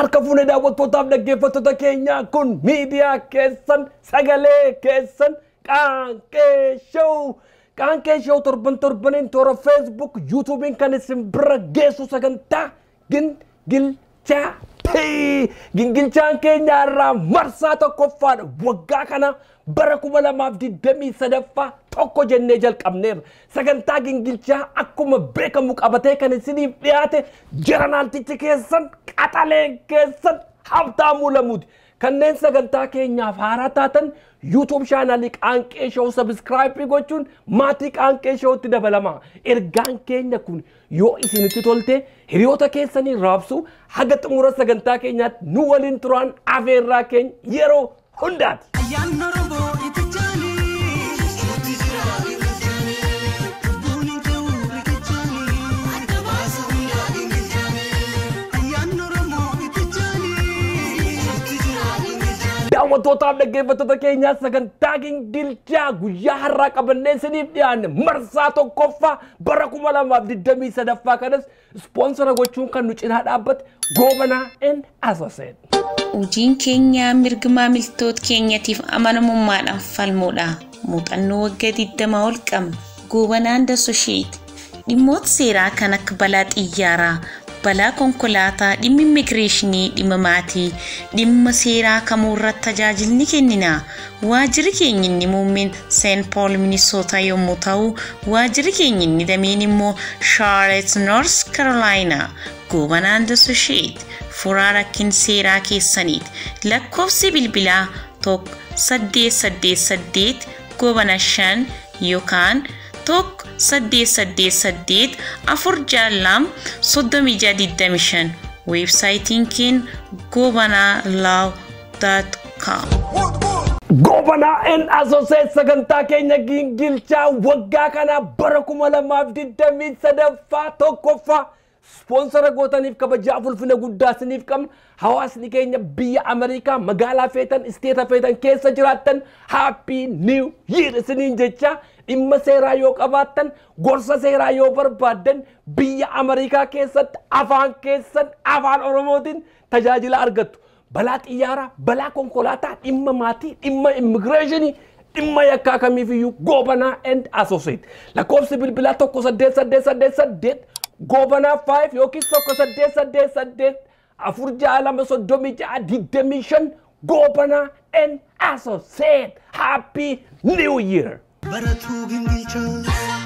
Harka fuunee daawwattootaaf dhaggeeffattoota keenyaa kun miidiyaa keessan sagalee keessan qaanqee showuu. Qaanqee showuu torban torbaniin toora feesbuuk yuutuubiin kan isin bira geessu sagantaa gingilchaa. Gingilchaan keenya irraa marsaa tokkoffaadha. Waggaa kana bara kuma lamaaf digdamii sadaffaa tokko jennee jalqabneerra. Sagantaa gingilchaa akkuma beekamu qabatee kan isiniif dhiyaate jeranaaltichi keessan qaxalee keessan habtaamuu lamuuti. Kanneen sagantaa keenyaaf haaraa taatan yuutuub chaanaalii qaanqee showuu sabiskiraayipii gochuun maatii qaanqee showutti dabalama. Ergaan keenya kun yoo isinitti tolte hiriyoota keessanii raabsu haga xumura sagantaa keenyaatti nu waliin turaan afeerraa keenya yeroo hundaati. Ayyaanni Oromoo itti jaanii. Itti jira riqichaanii. Lubbuun hin ta'u riqichaanii. Adda baasa hundaa riqichaanii. Ayyaanni Oromoo itti jaanii. Itti jira riqichaanii. Daawwattootaaf dhaggeeffattoota keenyaa sagantaa gingilchaa guyyaa har'aa qabannee isiniif dhiyaanne marsaa tokkoffaa bara kuma lamaaf digdamii sadaffaa kanas ispoonsora gochuun kan nu cinaa dhaabbate goobanaa and asoseen. Hojiin keenya mirga maamiltoota keenyatiif amanamummaadhaan falmuudha. Muuxannoo waggaa 20 ol qabna. Goobanaan Dasosheet. Dhimmoota seeraa kan akka balaa xiyyaaraa, balaa konkolaataa, dhimma immigireeshinii, dhimma maatii, dhimma seeraa kamuu irratti tajaajilni kennina. Waajjirri keenya inni muummeen Seent Pool Minisoota yommuu ta'u, waajjirri keenya inni dameen immoo Charlotte North Carolina. Goobanaan Dasosheet. furaa rakkin seeraa keessaniiti. Lakkoofsi bilbilaa tokko saddeet saddeet saddeet goobana shan yookaan tokko saddeet saddeet saddeet afur jaallam soddomii jaha digdami shan weebsaayitiin keenya goobanaa laaw daat kaam. Goobanaa and asoseen sagantaa keenya gingilchaa waggaa kana bara kuma lamaaf digdamii sadaffaa tokkoffaa Ispoonsara gootaniif kabajaaf ulfina guddaa isiniif qabna. Hawaasni keenya biyya Ameerikaa magaalaa feetan isteeta feetan keessa jiraattan haappii niiw yiir isiniin jecha dhimma seeraa yoo qabaattan gorsa seeraa yoo barbaaddan biyya Ameerikaa keessatti afaan keessan afaan Oromootiin tajaajila argattu. Balaa xiyyaaraa, balaa konkolaataa, dhimma maatii, dhimma immigireeshinii dhimma yakkaa kamiifiyyuu goobanaa and asosiyet. Lakkoofsi bilbilaa tokko saddeet saddeet saddeet saddeet goobanaa 5 yookiin tokko saddeet saddeet saddeet afur ja'a lama soddomii ja'a digdamii shan goobanaa and associate happy new year. Baratuu gingilchaa.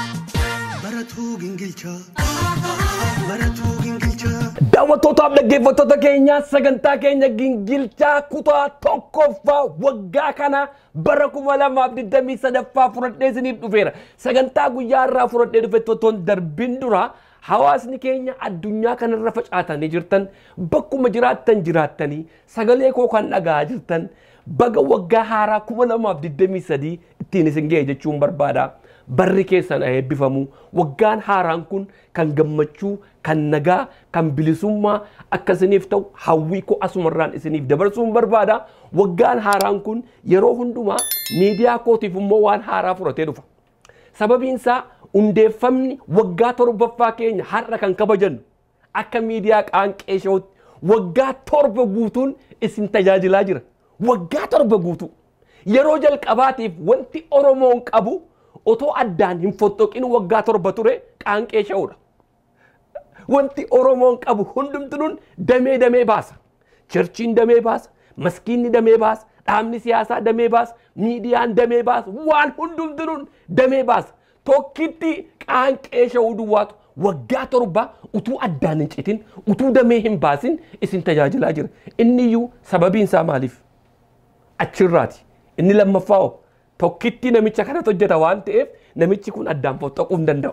Baratuu gingilchaa. Baratuu gingilchaa. Daawwattootaaf dhaggeeffattoota keenyaa sagantaa keenya gingilchaa kutaa tokkoffaa waggaa kana bara kuma lamaaf digdamii sadaffaa fudhadhee isiniif dhufeera. Sagantaa guyyaa irraa fudhadhee dhufe ottoon darbin dura hawaasni keenya addunyaa kanarra facaatanii jirtan bakkuma jiraattan jiraattanii sagalee koo kan dhaga'aa jirtan baga waggaa haaraa kuma lamaaf digdamii sadii ittiin isin ga'e jechuun barbaada. Barri keessan eebbifamu waggaan haaraan kun kan gammachuu kan nagaa kan bilisummaa akka isiniif ta'u hawwii koo asumarraan isiniif dabarsuun barbaada. Waggaan haaraan kun yeroo hundumaa miidiyaa kootiif immoo waan haaraa fudhatee dhufa. Sababiin isaa hundeeffamni waggaa torbaffaa keenya har'a kan kabajannu akka miidiyaa qaanqee showutti waggaa torba guutuun isin tajaajilaa jira. Waggaa torba guutuu yeroo jalqabaatiif wanti Oromoon qabu otoo addaan hin fottoqin waggaa torba ture qaanqee sha'uudha. Wanti Oromoon qabu hundumtuun damee damee baasa. Chirchiin damee baasa, maskiinni damee baasa, dhaabni siyaasaa damee baasa, miidiyaan damee baasa, waan hundumtuun damee baasa. Tokkitti qaanqee sha'uu duwwaatu waggaa torba utuu addaan hin citin, utuu damee hin baasin isin tajaajilaa jira. Inni iyyuu sababiin isaa maaliif? Achirraati. Inni lammaffaa hoo? tokkitti namicha kanatu hojjeta waan ta'eef namichi kun addaan foxxoquu hin danda'u.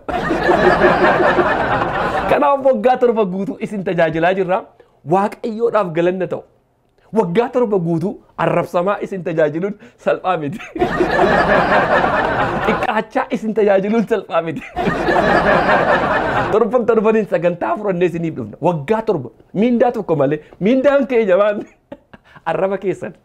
Kanaaf waggaa torba guutuu isin tajaajilaa jirra. Waaqayyoodhaaf galanna ta'u. Waggaa torba guutuu arrabsamaa isin tajaajiluun salphaa miti. Xiqqaachaa isin tajaajiluun salphaa miti. Torban torbaniin sagantaa furannee isiniif dhufna. Waggaa torba miindaa tokko malee miindaan kee jabaan arraba keessan.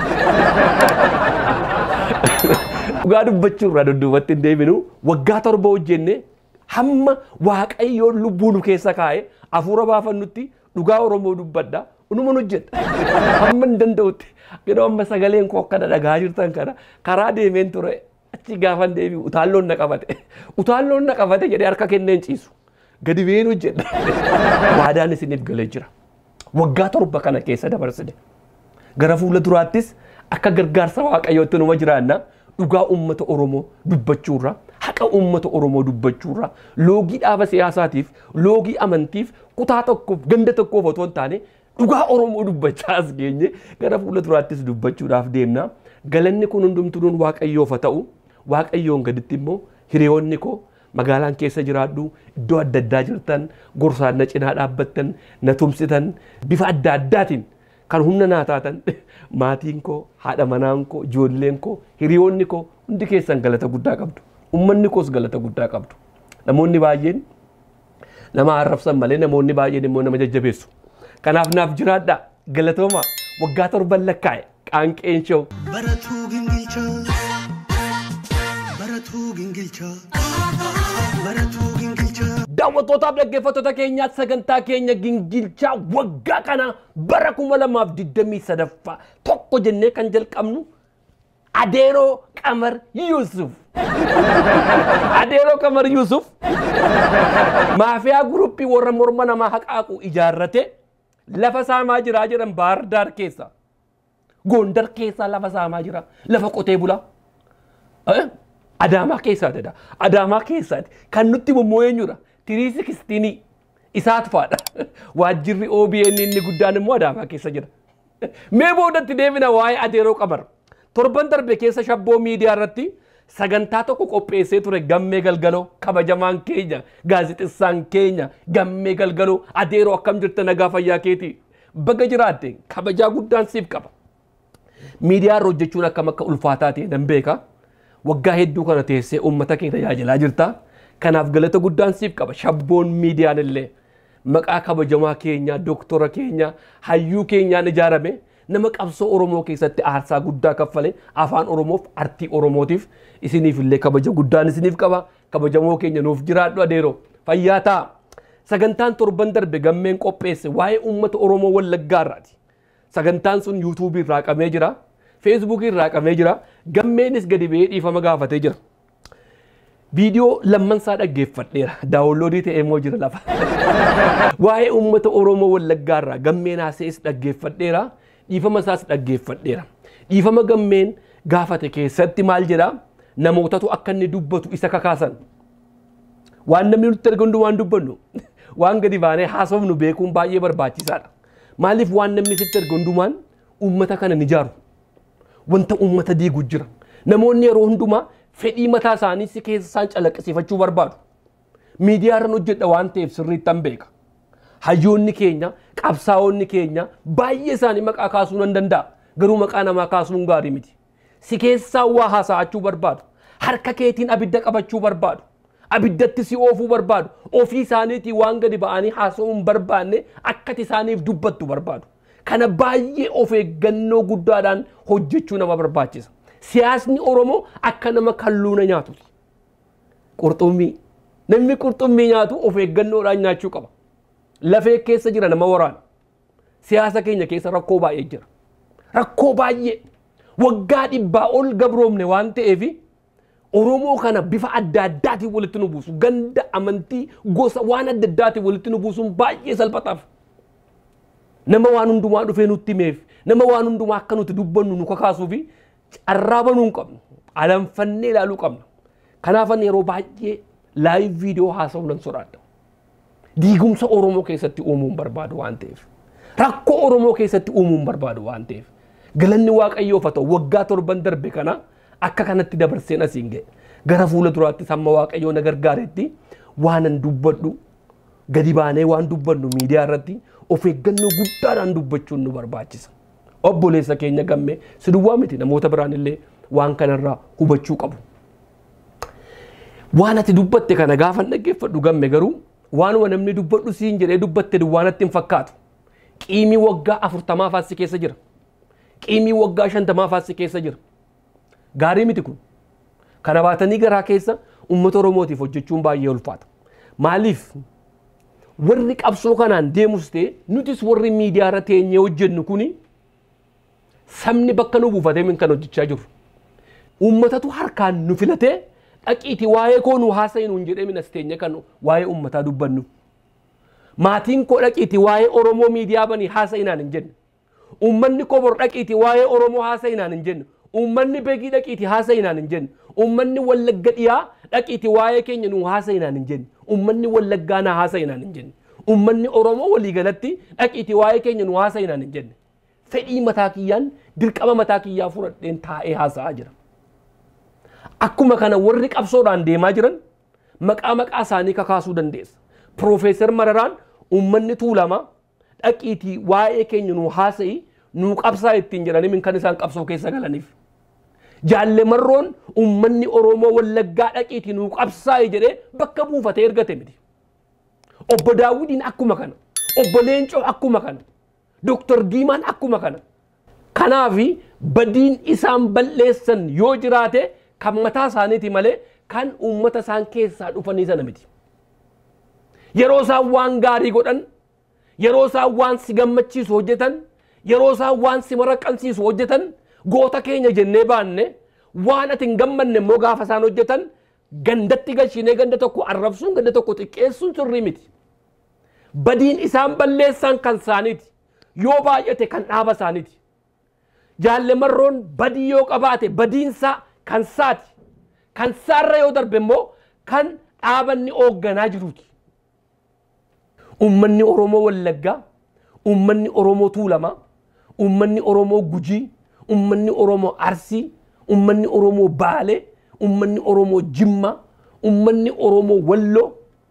Dhugaa dubbachuu irraa dudduubatti hin deebinu waggaa torba hojjenne hamma waaqayyoon lubbuu nu keessa kaa'e hafuura baafannutti dhugaa Oromoo dubbadha unuman hojjedha hamma hin danda'utti yeroo amma sagaleen koo akkana dhagaa jirtan kana karaa deemeen ture achi gaafan deebi'u utaalloon na qabate utaalloon na qabate jedhee harka kenneen ciisu gadi been hojjedha waadaan isiniif galee jira waggaa torba kana keessa dabarsine gara fuula duraattis akka gargaarsa waaqayyootti numa jiraanna dhugaa uummata Oromoo dubbachuurra haqa uummata Oromoo dubbachuurra loogii dhaaba siyaasaatiif loogii amantiif kutaa tokkoof ganda tokkoof otoo hin taane dhugaa Oromoo dubbachaa as geenye gara fuula duraattis dubbachuudhaaf deemna galanni kun hundumtuun waaqayyoof haa ta'u waaqayyoon gaditti immoo hiriyoonni koo magaalaan keessa jiraadhu iddoo adda addaa jirtan gorsaan na cinaa dhaabbattan na tumsitan bifa adda addaatiin kan humna naa taatan maatiin koo haadha manaan koo ijoolleen koo hiriyoonni koo hundi keessan galata guddaa qabdu ummanni koos galata guddaa qabdu namoonni baay'een nama arrabsan malee namoonni baay'een immoo nama jajjabeessu kanaaf naaf jiraadha galatooma waggaa torban lakkaa'e qaanqeen shoo baratuu gingilchaa baratuu gingilchaa baratuu gingilchaa daawwattootaaf dhaggeeffattoota keenyaa sagantaa keenya gingilchaa waggaa kana bara kuma lamaaf digdamii sadaffaa tokko jennee kan jalqabnu adeeroo qamar yuusuf adeeroo qamar yuusuf maafiyaa guruppii warra morma namaa haqaaqu ijaarrate lafa saamaa jiraa jedhan baardaar keessa gondar keessaa lafa saamaa jira lafa qotee bulaa Eh? Adaamaa keessaati dha. Adaamaa keessaati. Kan nutti immoo eenyudha? Tirii sikistinii isaatu faadha. Waajjirri OBN inni guddaan immoo Adaamaa keessa jira. Mee boodatti deebina waa'ee adeeroo qamar. Torban darbe keessa shabboo miidiyaa irratti sagantaa tokko qopheessee ture gammee galgaloo kabajamaan keenya gaazexessaan keenya gammee galgaloo adeeroo akkam jirta nagaa fayyaa keeti baga jiraatte kabajaa guddaan siif qaba. miidiyaa irra hojjechuun akkam akka ulfaataa ta'e nan beeka. Waggaa hedduu kana teessee uummata kee tajaajilaa jirta. Kanaaf galata guddaan siif qaba. Shabboon miidiyaan illee maqaa kabajamaa keenya, doktora keenya, hayyuu keenyaan ijaarame nama qabsoo Oromoo keessatti aarsaa guddaa kaffale afaan Oromoof artii Oromootiif isiniif illee kabaja guddaan isiniif qaba. Kabajamoo keenya nuuf jiraadhu adeeroo fayyaa ta'a. Sagantaan torban darbe gammeen qopheesse waa'ee uummata Oromoo Wallaggaarraati. Sagantaan sun yuutuubii irraa qabamee jira. Feesbuukii irraa qabamee jira. Gammeenis gadi ba'ee dhiifama gaafatee jira. Viidiyoo lammansaa dhaggeeffadheera. Daawunloodii ta'ee immoo jira lafa. Waa'ee uummata Oromoo Wallaggaa irraa gammeen haasees dhaggeeffadheera. Dhiifama isaas dhaggeeffadheera. Dhiifama gammeen gaafate keessatti maal jedhaa? Namootatu akka inni dubbatu isa kakaasan. Waan namni nutti erga hundumaan dubbannu waan gadi baanee haasofnu beekuun baay'ee barbaachisaadha. Maaliif waan namni sitti erga hundumaan uummata kana ni ijaaru. Wanta uummata diigu jira. Namoonni yeroo hundumaa fedhii mataa isaanii si keessa isaan calaqqisiifachuu barbaadu. Miidiyaa irraan hojjedha waan ta'eef sirriitti an beeka. Hayyoonni keenya, qabsaa'onni keenya baay'ee isaanii maqaa kaasuu nan danda'a. Garuu maqaa namaa kaasuun gaarii miti. Si keessaa waa haasa'achuu barbaadu. Harka keetiin abidda qabachuu barbaadu. Abiddatti si oofuu barbaadu. Ofii isaaniitiin waan gadi ba'anii haasa'uu hin barbaanne akkati isaaniif dubbattu barbaadu. Kana baay'ee of eeggannoo guddaadhaan hojjechuu nama barbaachisa. Siyaasni Oromoo akka nama kalluuna nyaatuti. Qurxummii. Namni qurxummii nyaatu of eeggannoodhaan nyaachuu qaba. Lafee keessa jira nama waraana. Siyaasa keenya keessa rakkoo baay'ee jira. Rakkoo baay'ee. Waggaa dhibbaa ol gabroomne waan ta'eef Oromoo kana bifa adda addaatiin walitti nu buusu. Ganda amantii gosa waan adda addaatiin walitti nu buusuun baay'ee salphataaf. Nama waan hundumaa dhufee nutti himeef nama waan hundumaa akka nuti dubbannu nu kakaasuu fi carraa banuu hin qabnu. Alanfannee ilaaluu qabna. Kanaafan yeroo baay'ee laayiv viidiyoo haasa'uu nan sodaadha. Diigumsa Oromoo keessatti uumuu hin barbaadu waan ta'eef. Rakkoo Oromoo keessatti uumuu hin barbaadu waan ta'eef. Galanni Waaqayyoof haa ta'u waggaa torban darbe kana akka kanatti dabarseen asiin ga'e. Gara fuula duraattis hamma Waaqayyoo na gargaaretti waanan dubbadhu gadi baanee waan dubbannu miidiyaa irratti of eeggannoo guddaadhaan dubbachuun nu barbaachisa. Obboleessa keenya gammee si duwwaa miti namoota biraan illee waan kanarraa hubachuu qabu. Waan ati dubbatte kana gaafan dhaggeeffadhu gamme garuu waanuma namni dubbadhu siin jedhee dubbatte duwwaanatti hin fakkaatu. Qiimii waggaa afurtamaa faassi keessa jira. Qiimii waggaa shantamaa faassi keessa jira. Gaarii miti kun. Kana baatanii garaa keessa uummata Oromootiif hojjechuun baay'ee ulfaata. Maaliif warri qabsoo kanaan deemus ta'e nutis warri miidiyaa irra teenyee hojjennu kuni sabni bakka nu buufatee min kan hojjechaa jiru. Uummatatu harkaan nu filatee dhaqiiti waa'ee koo nu haasa'i nuun jedhee min as teenye kan waa'ee uummataa dubbannu. Maatiin koo dhaqiiti waa'ee Oromoo miidiyaa banii haasa'inaan hin jenne. Uummanni koo bor dhaqiiti waa'ee Oromoo haasa'inaan hin jenne. Uummanni beekii dhaqiiti haasa'inaan hin jenne. Uummanni wallagga dhiyaa dhaqiiti waa'ee keenya nu haasa'inaan hin jenne. Uummanni wallaggaa na haasa'inaan hin jenne. Uummanni Oromoo waliigalatti dhaqiiti waa'ee keenya nu haasa'inaan hin jenne. Fedhii mataa kiyyaan dirqama mataa kiyyaa fudhadheen taa'ee haasa'aa jira. Akkuma kana warri qabsoodhaan deemaa jiran maqaa maqaa isaanii kakaasuu dandeessa. Piroofeesar Mararaan uummanni tuulamaa dhaqiitii waa'ee keenya nu haasa'i nu qabsaa ittiin jedhanii min kan isaan qabsoo keessa galaniif. Jaalle marroon uummanni Oromoo wallaggaa dhaqiitii nu qabsaa'i jedhee bakka buufatee ergate miti. Obbo Daawudiin akkuma kana. Obbo Leencoo akkuma kana. Doktor Diimaan akkuma kana. Kanaafi badiin isaan balleessan yoo jiraate kan mataa isaaniiti malee kan uummata isaan keessaa dhufanii sana miti. Yeroo isaan waan gaarii godhan, yeroo isaan waan si gammachiisu hojjetan, yeroo isaan waan si maraqqansiisu hojjetan, goota keenya jennee baanne waan ati hin gammanne immoo gaafa isaan hojjetan gandatti galchinee ganda tokko arrabsuun ganda tokko xiqqeessuun sirrii miti. Badiin isaan balleessan kan isaaniiti. Yoo baay'ate kan dhaaba isaaniiti. Jaalle marroon badii yoo qabaate badiinsaa kan saati. Kan saarra yoo darbe immoo kan dhaabanni hoogganaa jiruuti. Uummanni Oromoo Wallaggaa, uummanni Oromoo Tuulamaa, uummanni Oromoo Gujii, uummanni Oromoo Arsii, uummanni Oromoo Baalee, uummanni Oromoo Jimmaa, uummanni Oromoo Walloo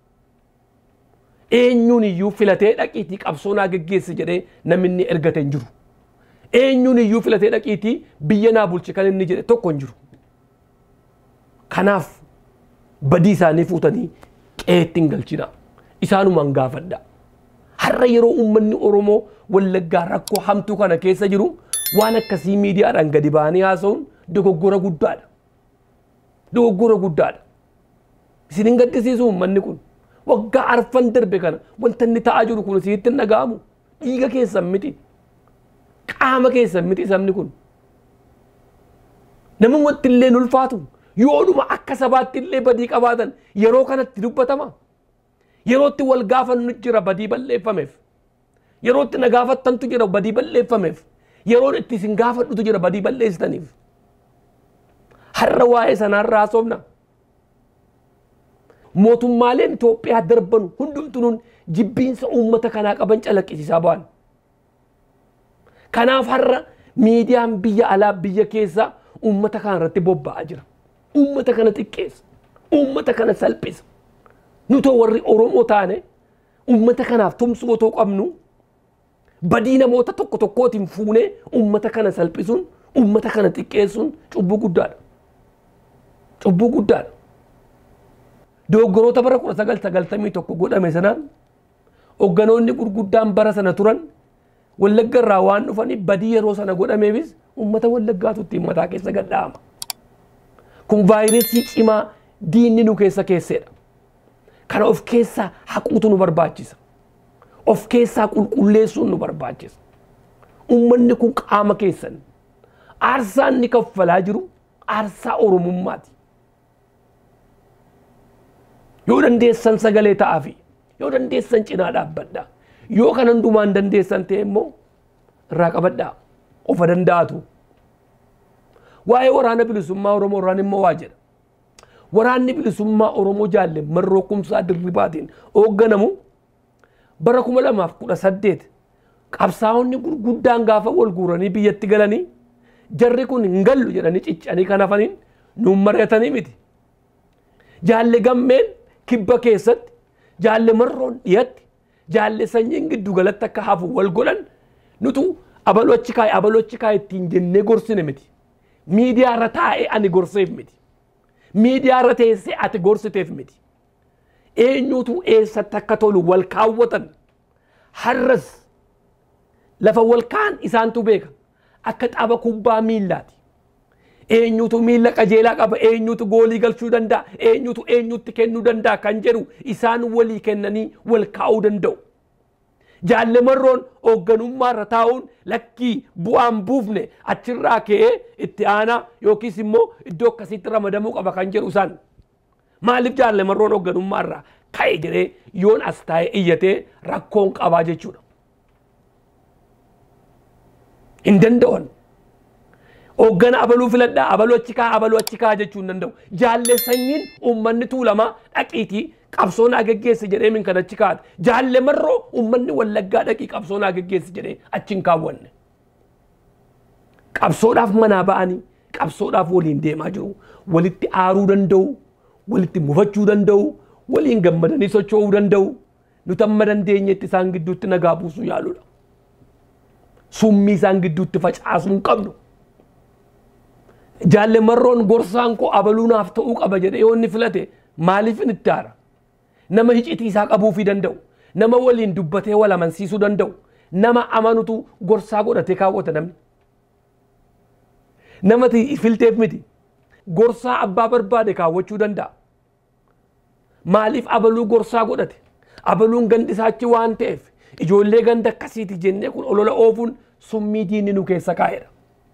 eenyuun iyyuu filatee dhaqiitii qabsoo naa geggeessi jedhee namni ergate hin jiru. Eenyuun iyyuu filatee dhaqiitii biyya naa bulchi kan inni jedhe tokko hin jiru. Kanaaf badii isaanii fuutanii qeetti hin galchina. Isaanumaan gaafadha. Har'a yeroo uummanni Oromoo wallaggaa rakkoo hamtuu kana keessa jiru waan akkasii miidiyaadhaan gadi ba'anii haasa'uun dogoggora guddaadha. Dogoggora guddaadha. Isin hin gaddisiisu uummanni kun. Waggaa arfan darbe kana wanta inni ta'aa jiru kun sitti hin dhaga'amu. Dhiiga keessan miti. Qaama keessan miti sabni kun. Namni wanti illee hin ulfaatu. Yoodhuma akka sabaatti illee badii qabaatan yeroo kanatti dubbatama. Yerootti wal gaafannu jira badii balleeffameef. Yerootti na gaafattantu jira badii balleeffameef. Yeroo itti isin gaafadhutu jira badii balleessitaniif. Har'a waa'ee sanaarraa haasofna. Mootummaaleen Itoophiyaa darban hundumtuun jibbiinsa uummata kanaa qaban calaqqisiisaa ba'an. Kanaaf har'a miidiyaan biyya alaa biyya keessaa uummata kana irratti bobba'aa jira. Uummata kana xiqqeessa. Uummata kana salphisa. Nutoo warri Oromoo taane uummata kanaaf tumsuu otoo qabnu badii namoota tokko tokkootiin fuunee uummata kana salphisuun uummata kana xiqqeessuun cubbuu guddaadha. Cubbuu guddaadha. Dogoggoroota bara kudha sagal sagaltamii tokko godhame sanaan hogganoonni gurguddaan bara sana turan wallagga irraa waan dhufanii badii yeroo sana godhameefis uummata wallaggaatu ittiin mataa keessa gadhaama. Kun vaayirasii cimaa diinni nu keessa keesseedha. Kana of keessaa haquutu nu barbaachisa. Of keessaa qulqulleessuun nu barbaachisa. Uummanni kun qaama keessan. Aarsaan ni kaffalaa jiru aarsaa Oromummaati. Yoo dandeessan sagalee ta'aafi yoo dandeessan cinaa dhaabbadha. Yoo kan hundumaan dandeessan ta'e immoo irraa qabadhaa. Ofa danda'atu. Waa'ee waraana bilisummaa Oromoo irraan immoo waa jedha. Waraanni bilisummaa Oromoo jaalle marroo kumsaa dirribaatiin hoogganamu bara kuma lamaaf kudha saddeet qabsaa'onni gurguddaan gaafa wal guuranii biyyatti galanii jarri kun hin gallu jedhanii ciccanii kan hafaniin nuun mari'atanii miti. Jaalle gammeen kibba keessatti jaalle marroon dhiyatti jaalle sanyiin giddu galatti akka hafu wal godhan nutu abaloo achi kaa'e abaloo achi kaa'e ittiin jennee gorsine miti. Miidiyaa irra taa'ee ani gorseef miti. Miidiyaa irra teessee ati gorsiteef miti. Eenyutu eessatti akka tolu wal kaawwatan har'as lafa wal kaan isaantu beeka akka tapha kubbaa miillaati. eenyutu miila qajeelaa qaba eenyutu goolii galchuu danda'a eenyutu eenyutti kennuu danda'a kan jedhu isaan walii kennanii wal kaa'uu danda'u. Jaallamarroon hoogganummaarra taa'uun lakkii bu'aan buufne achirraa ka'ee itti aanaa yookiis immoo iddoo akkasiitti ramadamuu qaba kan jedhu isaan. Maaliif jaallamarroon hoogganummaarraa ka'e jedhee yoon as taa'ee iyyatee rakkoon qabaa jechuudha. Hin danda'an. Hooggana abaluu filadhaa abaluu achi kaa abaluu achi kaa jechuu hin danda'u. Jaallesanyiin uummanni tuulamaa dhaqiitii qabsoo naa geggeesse jedhee min kan achi kaa'ate. Jaallamarroo uummanni wallaggaa dhaqii qabsoo naa geggeesse jedhee achi hin kaawwanne. Qabsoodhaaf manaa ba'anii qabsoodhaaf waliin deemaa jiru. Walitti aaruu danda'u, walitti mufachuu danda'u, waliin gammadanii socho'uu danda'u. Nuti amma dandeenyetti isaan gidduutti nagaa buusuu yaaludha. Summii isaan gidduutti facaasuu hin qabnu. Jaallamarroon gorsaan koo abaluu naaf ta'uu qaba jedhee yoo inni filate maaliif inni itti aara? Nama hicitii isaa qabuufii danda'u. Nama waliin dubbatee wal amansiisuu danda'u. Nama amanutu gorsaa godhatee kaawwata namni. Nama filteef miti. Gorsaa abbaa barbaade kaawwachuu danda'a. Maaliif abaluu gorsaa godhate? Abaluun gandi isaachi waan ta'eef ijoollee ganda akkasiiti jennee kun olola oofuun summii diinni nu keessa kaa'edha.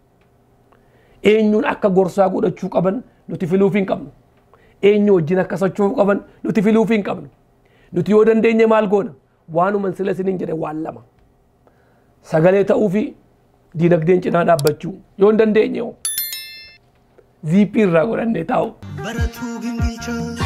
eenyuun akka gorsaa godhachuu qaban nuti filuuf hin qabnu. Eenyu wajjin akka socho'uu qaban nuti filuuf hin qabnu. Nuti yoo dandeenye maal goona? Waanuman sila isiniin jedhe waan lama. Sagalee ta'uu fi diinagdeen cinaa dhaabbachuu yoo hin dandeenye hoo. Ziippii irraa godhannee taa'u. baratuu gingilchaa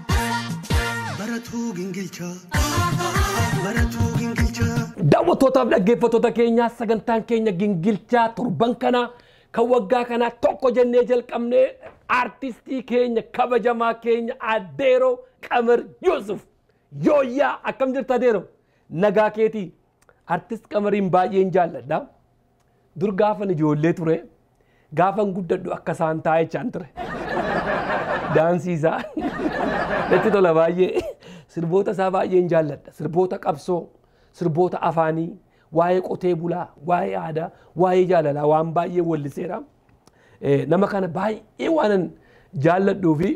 baratuu gingilchaa baratuu gingilchaa Daawwattootaaf dhaggeeffattoota keenyaa sagantaan keenya gingilchaa torban kanaa kan waggaa kanaa tokko jennee jalqabnee aartistii keenya kabajamaa keenya Adeeroo Qamar Yusuf yooyyaa akkam jirta Adeeroo nagaa keetii aartist Qamariin baay'een jaalladha dur gaafan ijoollee ture gaafan guddadhu akka isaan taa'e jechaan ture daansii isaa natti tola baay'ee sirboota isaa baay'een jaalladha sirboota qabsoo sirboota afaanii waa'ee qotee bulaa waa'ee aadaa waa'ee jaalalaa waan baay'ee walliseera nama kana baay'ee waanan jaalladhuu fi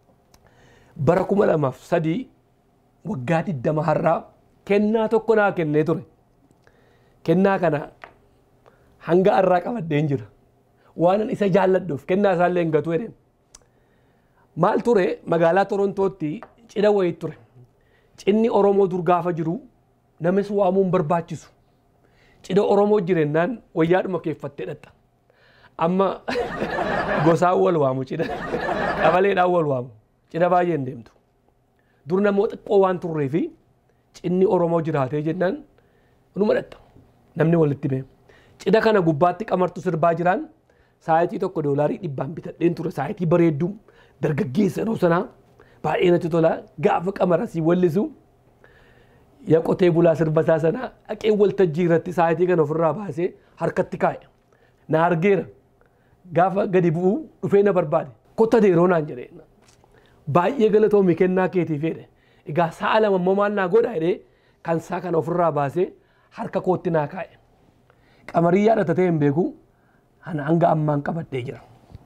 bara kuma lamaaf sadii waggaa digdama har'aa kennaa tokko naa kennee ture kennaa kana hanga har'aa qabadheen jira waanan isa jaalladhuuf kennaa isaallee hin gatu jedheen maal ture magaalaa torontootti cidha wayii ture cidni oromoo dur gaafa jiru namis waamuun barbaachisu cidha oromoo jirennaan wayyaadhuma keeffattee dhatta amma gosaan wal waamu cidha qabaleedhaan wal waamu cidha baay'een deemtu dur namoo xiqqoo waan turree fi cidni oromoo jiraatee jennaan numa dhatta namni walitti bee cidha kana gubbaatti qamartu sirbaa jiraan saayitii tokko doolaarii dhibbaan bitadheen ture saayitii bareedduu dargaggeessa yeroo sanaa baay'ee natti tola gaafa qamara si wallisu yaa qotee bulaa sirba isaa sanaa dhaqee waltajjii irratti saayitii kana ofirraa baasee harkatti kaa'e na argeera gaafa gadi bu'uu dhufee na barbaade kotta deeroo naan jedhee baay'ee galatoomi kennaa keetiif jedhe egaa sa'a lama immoo maal naa godha jedhee kan isaa kana ofirraa baasee harka kootti naa kaa'e qamarii yaadatatee hin beeku ana hanga ammaan qabadhee jira.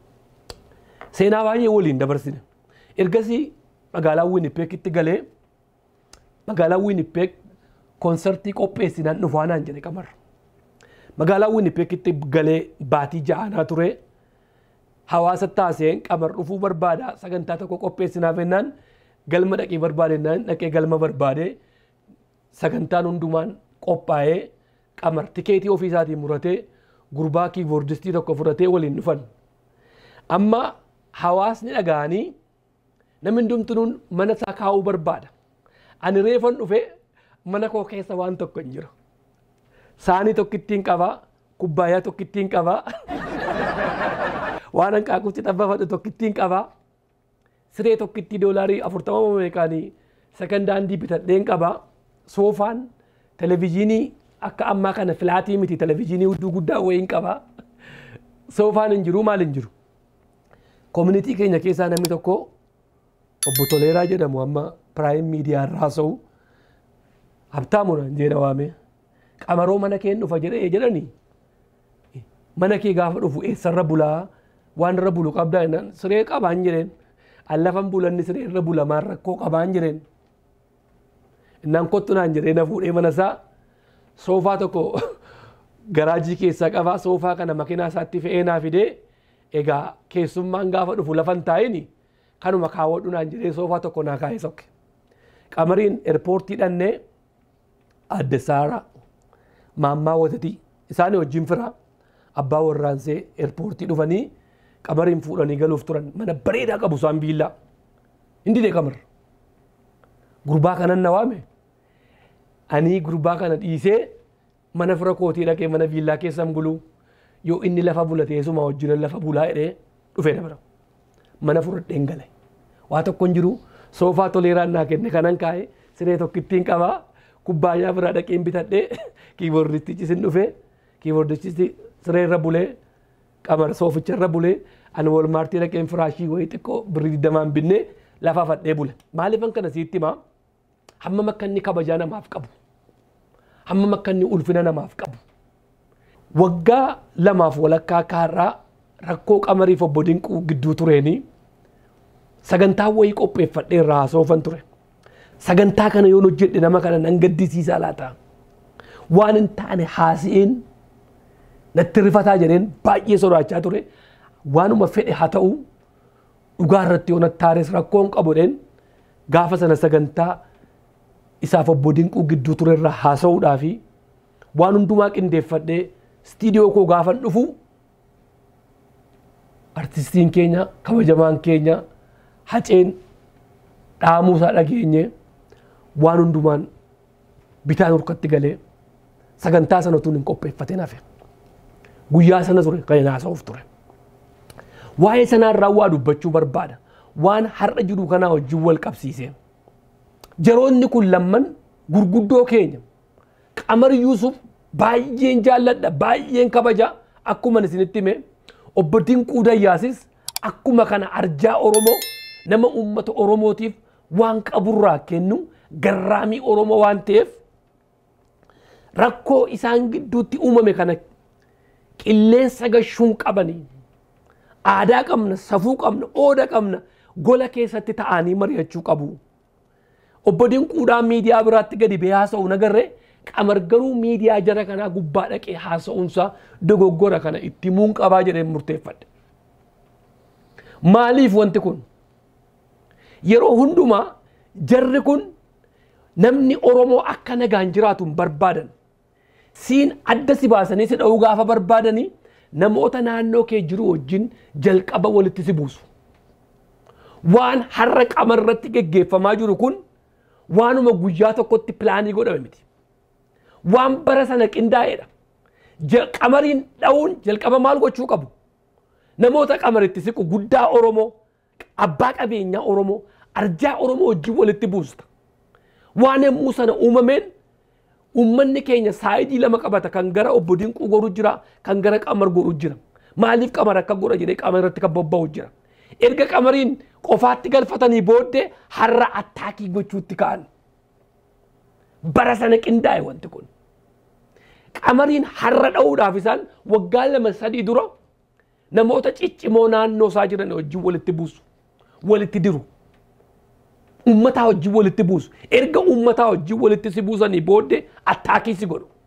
Seenaa baay'ee waliin dabarsine. Ergasii magaalaa Winnipeg galee magaalaa Winnipeg konsertii qopheessinaan dhufaa naan jedhe qamarra. Magaalaa Winnipeg galee baatii ja'anaa ture. Hawaasa taaseen qamar dhufuu barbaada sagantaa tokko qopheessinaaf jennaan galma dhaqee barbaadennaan dhaqee galma barbaade sagantaan hundumaan qophaa'ee qamar tikeetii ofiisaatiin muratee gurbaa kiiboordistii tokko fudhatee waliin dhufan. Amma hawaasni dhaga'anii namni hundumtuun mana isaa kaa'uu barbaada. Ani reefan dhufe mana koo keessa waan tokko hin jiru. Saanii tokkittiin qabaa, kubbaayyaa tokkittiin qabaa, waan hanqaaquutti xabbafadhu tokkittiin qabaa, siree tokkittii doolaarii afurtama meeqaanii sekandaandii bitadheen qabaa, soofaan, televizyiinii akka ammaa kana filaatii miti televizyiinii hudduu guddaa wayiin qabaa. Soofaan hin jiru maal hin jiru. Koominitii keenya keessaa namni tokko obbo Toleeraa jedhamu amma piraayim miidiyaa irraa haasa'u habtaamuna jedha waame qamaroo mana kee dhufa jedhee jedhanii mana kee gaafa dhufu eessarra bulaa waan irra bulu qabdaa jennaan siree qabaan jedheen an lafan bulanni siree irra bulamaan rakkoo qabaan jedheen innaan kottu naan jedhee na fuudhee mana isaa soofaa tokko garaajii keessaa qabaa soofaa kana makiinaa isaatti fe'ee naa fidee egaa keessummaan gaafa dhufu lafan taa'ini kanuma kaawwadhu naan jedhee soofaa tokko naa kaa'ee sokke qamariin eerpoortii dhannee adde saaraa maammaa watatii isaanii wajjin firaa abbaa warraansee eerpoortii dhufanii qamariin fuudhanii galuuf turan mana bareedaa qabu isaan biillaa hindi dee qamar gurbaa kanan na waame ani gurbaa kana dhiisee mana fira kootii dhaqee mana viillaa keessan buluu yoo inni lafa bulatee suma wajjinan lafa bulaa jedhee dhufee dabara mana fudhadheen gale waa tokko hin jiru soofaa toleeraan naa kenne kanan kaa'e siree tokkittiin qabaa kubbaayyaa biraa dhaqeen bitadhee kiiboordistichi sin dhufee kiiboordistichi siree irra bulee qamar sooficha irra bulee ani walmaartii dhaqeen firaashii wayii xiqqoo birrii digdamaan binnee lafa fadhee bule maaliifan kana siitti himaa hammam akka inni kabajaa namaaf qabu hammam akka inni ulfina namaaf qabu waggaa lamaaf walakkaa kaarraa rakkoo qamariif obbo Dinquu gidduu tureenii sagantaa wayii qopheeffadhee irraa haasofan ture sagantaa kana yoon hojjedhe nama kana nan gaddisiisaa laata waan hin taane haasi'een natti rifataa jedheen baay'ee sodaachaa ture waanuma fedhe haa ta'u dhugaa irratti yoo nattaares rakkoon qabudheen gaafa sana sagantaa isaaf obbo Dinquu gidduu ture irraa haasa'uudhaa fi waan hundumaa qindeeffadhee stiidiyoo koo gaafan dhufu artistiin keenya kabajamaan keenya haceen dhaamuusaa dhageenye waan hundumaan bitaan harkatti galee sagantaa sana tun hin qopheeffatin hafe guyyaa sana ture kan haasa'uuf ture waa'ee sanaa waa dubbachuu barbaada waan har'a jiru kanaa wajjin wal qabsiisee jaroonni kun lamman gurguddoo keenya qamar yuusuf baay'een jaalladha baay'een kabaja akkuma isinitti hime obbo Dinquu Dayyaasis akkuma kana arjaa Oromoo nama uummata Oromootiif waan qaburraa kennu garraamii Oromoo waan ta'eef rakkoo isaan gidduutti uumame kana qilleensa gashuun qabanii aadaa qabna safuu qabna ooda qabna gola keessatti ta'anii mari'achuu qabu. Obbo Dinquudhaan miidiyaa biraatti gadi bee haasa'u nagarree qamar garuu miidiyaa jara kanaa gubbaa dhaqee haasa'uunsaa dogoggora kana itti muun qabaa jedheen murteeffadhe. Maaliif wanti kun? Yeroo hundumaa jarri kun namni Oromoo akka nagaan jiraatu hin barbaadan. Siin adda si baasanii si dha'uu gaafa barbaadanii namoota naannoo kee jiru wajjin jalqaba walitti si buusu. Waan har'a qamar irratti geggeeffamaa jiru kun waanuma guyyaa tokkotti pilaanii godhame miti. Waan bara sana qindaa'edha. Qamariin dha'uun jalqaba maal gochuu qabu? Namoota qamaritti siqu guddaa Oromoo, abbaa qabeenyaa Oromoo, arjaa Oromoo wajjin walitti buusta. Waan yommuu sana uumameen uummanni keenya saayidii lama qabata kan gara obbo Dinquu goru jira kan gara qamar goru jira. Maaliif qamar akka godha jedhee qamar irratti kan bobba'u jira. Erga qamariin qofaatti galfatanii booddee har'a attaakii gochuutti ka'an. Bara sana qindaa'e wanti kun. Qamariin har'a dha'uudhaaf isaan waggaa lama sadii dura namoota ciccimoo naannoo isaa jiran wajjin walitti buusu. Walitti diru. Uummataa wajjin walitti buusu. Erga uummataa wajjin walitti si buusanii booddee attaakii si godhu.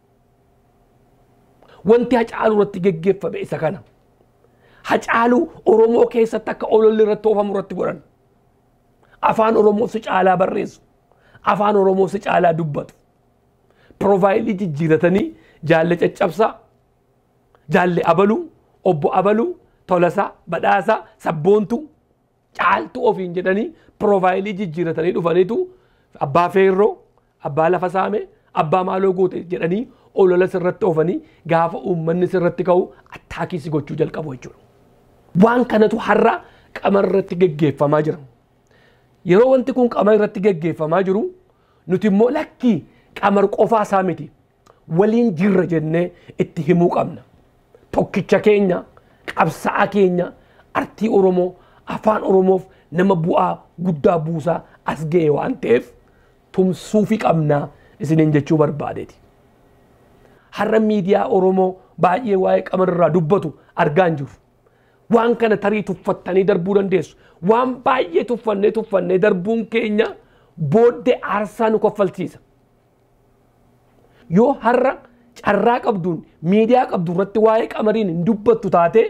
Wanti hacaaluu irratti geggeeffame isa kana. Hacaaluu Oromoo keessatti akka ololli irratti oofamu irratti godhan. Afaan Oromoo si caalaa barreessu. Afaan Oromoo si caalaa dubbatu. Piroofaayilii jijjiiratanii jaalle caccabsaa, jaalle abaluu, obbo abaluu, tolasaa, badhaasaa, sabboontuu, caaltuu ofiin jedhanii piroofaayilii jijjiiratanii dhufaniitu abbaa feerroo, abbaa lafa saame, abbaa maaloo goote jedhanii olola sirratti oofanii gaafa uummanni sirratti ka'u attaakii si gochuu jalqabu jechuudha. Waan kanatu har'a qamar irratti geggeeffamaa jira. Yeroo wanti kun qamar irratti geggeeffamaa jiru nuti immoo lakkii qamar qofaa isaa miti waliin jirra jennee itti himuu qabna. Tokkicha keenya, qabsaa'aa keenya, artii Oromoo, afaan Oromoof nama bu'aa guddaa buusaa as ga'e waan ta'eef tumsuufi qabnaa isiniin jechuu barbaadeeti. Har'a miidiyaa Oromoo baay'ee waa'ee qamar irraa dubbatu argaa hin jiru. waan kana tarii tuffattanii darbuu dandeessu waan baay'ee tuffannee tuffannee darbuun keenya booddee aarsaa nu kaffalchiisa yoo har'a carraa qabduun miidiyaa qabdu irratti waa'ee qamariin hin dubbattu taate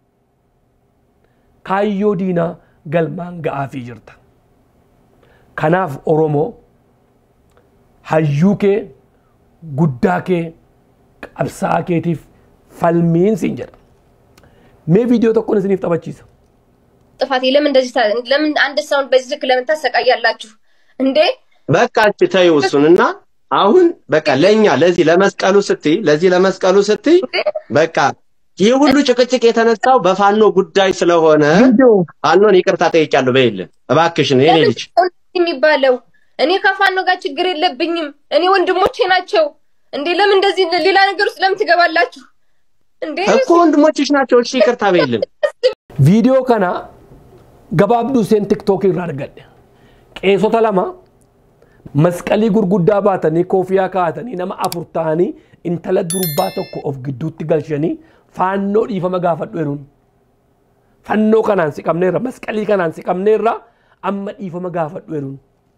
kaayyoo diinaa galmaan ga'aafii jirta kanaaf oromoo hayyuu kee guddaa kee qabsaa'aa keetiif falmiin siin jedha mee viidiyoo tokkoon isiniif taphachiisa ጥፋቴ ለምን እንደዚህ ታ- ለምን አንድ ሰውን በዚህ ልክ ለምን ታሰቃያላችሁ እንዴ? በቃ አንቺ ተይው እሱንና አሁን በቃ ለኛ ለዚህ ለመስቀሉ ስትይ ለዚህ ለመስቀሉ ስትይ በቃ ይህ ሁሉ ጭቅጭቅ የተነሳው በፋኖ ጉዳይ ስለሆነ ፋኖን ይቅርታ ጠይቄያለሁ በይልን እባክሽን የኔ ለምን ልጅ ሰው እንደዚህ የሚባለው? እኔ ከፋኖ ጋር ችግር የለብኝም። እኔ ወንድሞቼ ናቸው እንዴ። ለምን እንደዚህ ሌላ ነገር ውስጥ ለምን ትገባላችሁ እንዴ? እኮ ወንድሞችሽ ናቸው እሺ ይቅርታ በይልን viidiyoo kana gabaabduu isheen tiktookii irraa argadhe qeesota lama masqalii gurguddaa baatanii koofiyaa kaa'atanii nama afur ta'anii intala durbaa tokko of gidduutti galchanii faannoo dhiifama gaafadhu jedhuun fannoo kanaan siqamneerra masqalii kanaan siqamneerra amma dhiifama gaafadhu jedhuun